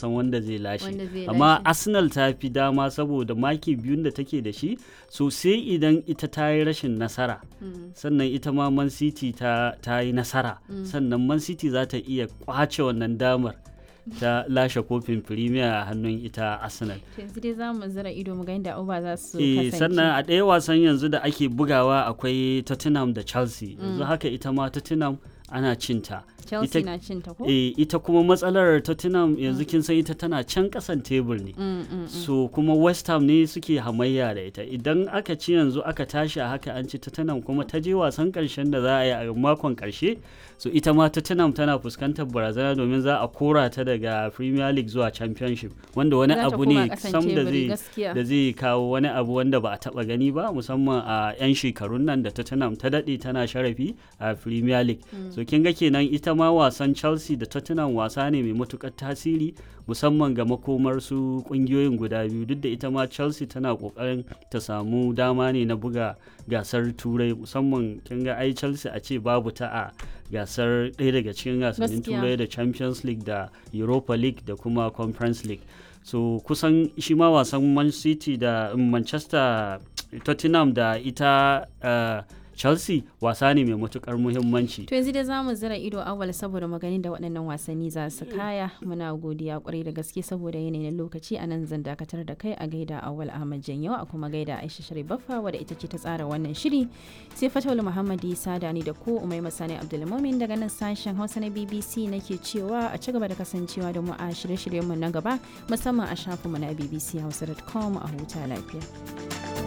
san wanda zai lashe Wanda zai amma lashe. arsenal ta fi dama saboda maki biyun da take da shi so sai idan ita ta yi rashin nasara sannan ita ma man city ta, ta yi nasara sannan man city za ta iya kwace wannan damar ta lashe kofin premier a hannun ita arsenal To yanzu dai za mu zira ido mu ga inda uba za su Eh, kasance. sannan a ɗaya wasan yanzu da ake bugawa akwai tottenham da chelsea yanzu haka ita ma tottenham ana cinta Chelsea ita- na cin ta ko? Eh, ita kuma matsalar tottenham yanzu kin san ita tana can kasan tebur ne Mm, mm, mm. so kuma west ham ne suke hamayya da ita idan aka ci yanzu aka tashi a haka an ci tottenham kuma ta je wasan karshen da za a yi a makon karshe so ita ma tottenham tana fuskantar barazana domin za a kora ta daga premier league zuwa championship wanda wani Za ta abu koma ne ƙasan sam da teburi, zai gaskiya. da zai kawo wani abu wanda ba a taba gani ba musamman a 'yan shekarun nan da tottenham ta daɗe tana sharafi a premier league so kin ga kenan ita ma wasan chelsea da tottenham wasa ne mai matukar tasiri musamman ga makomar su kungiyoyin guda biyu duk da ita ma chelsea tana kokarin ta samu dama ne na buga gasar turai musamman kin ga ai chelsea a ce babu ta a gasar ɗaya daga cikin gasannin Gaskiya. turai da champions league da europa league da kuma conference league so kusan shi ma wasan man city da manchester tottenham da ita uh, chelsea wasa ne mai matukar muhimmanci To yanzu dai za mu zira ido awal saboda maganin da waɗannan wasanni za su kaya muna godiya kwarai da gaske saboda yanayin lokaci a nan zan dakatar da kai a gaida awal Ahmad Janyo a kuma gaida Aisha Sharif Baffa wadda ita ce ta tsara wannan shiri sai Fatawul Muhammad Isa da ni da ku Umai Masani Abdulmumin daga nan sashen Hausa na BBC nake cewa a ci gaba da kasancewa da mu a shirye-shiryenmu na gaba musamman a shafinmu na bbchausa.com a huta lafiya.